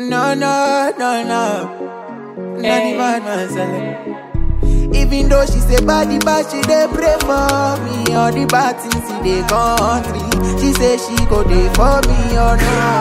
No, no, no, no. Not even myself. Even though she say body bad, she dey pray for me. All the bad things in the country, she say she go dey for me or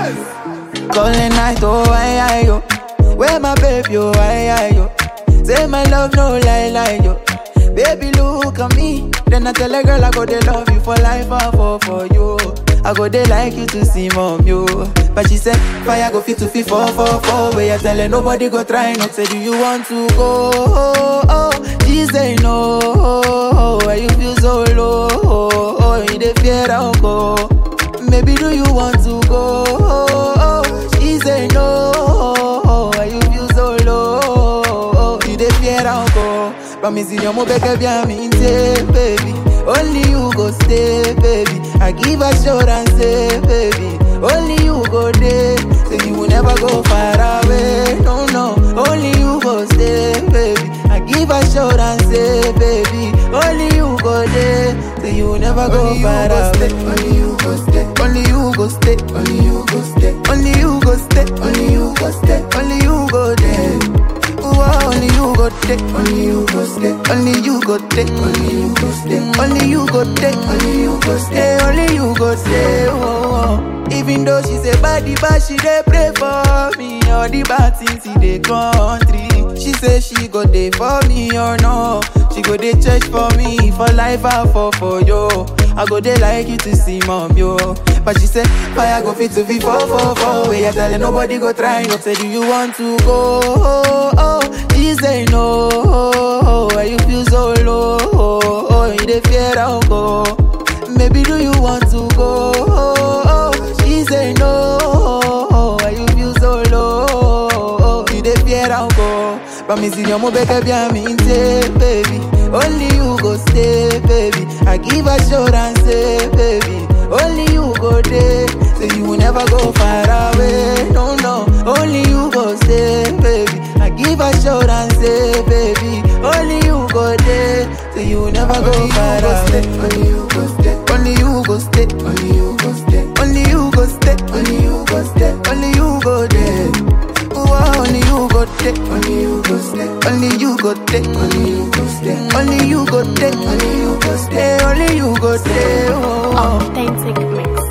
not. Calling night, oh I, I, yo. Where my baby, oh I, I, yo. Say my love, no lie, lie, yo. Baby, look at me. Then I tell a girl I go dey love you for life, I fall for you. I go dey like you to see mom, yo. But she said, fire go fit to fit four, four, four. Where you telling nobody go try not say, do you want to go? Oh, oh. She say no. Oh, why you feel so low? Oh, oh. you dey fear I'll go. Maybe do you want to go? Oh, oh. She say no. Oh, why you feel so low? Oh, you dey fear I'll go. Promise you, mo beg bien me baby. Only you go stay, baby. I give assurance, say, baby. Only you go there, so you will never go far away. No, no. Only you go stay, baby. I give assurance, say, baby. Only you go there, so you will never go Only you far go away. stay, only you go stay. Only you go stay, Only you go stay. only you go stay, Only you go stay. only you go there. Ooh, only you go take, Only you go stay. only you go take, Only you go stay. only you go take. Only you go stay. Stay, only you go stay. Oh, oh. Even though she say body bad, she dey pray for me. All the bad things in the country. She say she go dey for me or no. She go dey church for me for life I fall for you. I go dey like you to see mom yo. But she say fire go fit to be four four four. Where you telling nobody go try not say do you want to go? Oh, oh. She say no. Oh, why you feel so low? Oh, oh. you dey fear I'll go. Maybe do you want to go? Oh, oh. She say no. Oh, why you feel so low? Oh, you dey fear I'll go. Promise you, mo beg bien me baby. Only you go stay, baby. I give assurance, say, baby. Only you go there, so you will never go far away. No, no. Only you go stay, baby. I give assurance, say, baby. Only you go there, so you will never go Only you far go away. stay. Only you go stay. Only you go stay, Only you go stay. only you go stay, Only you go stay. only you go there. Ooh, only you go take, Only you go stay. only you go take, Only you go stay. only you go take, Only you go stay. stay, only you go stay. Oh, oh. Authentic mix.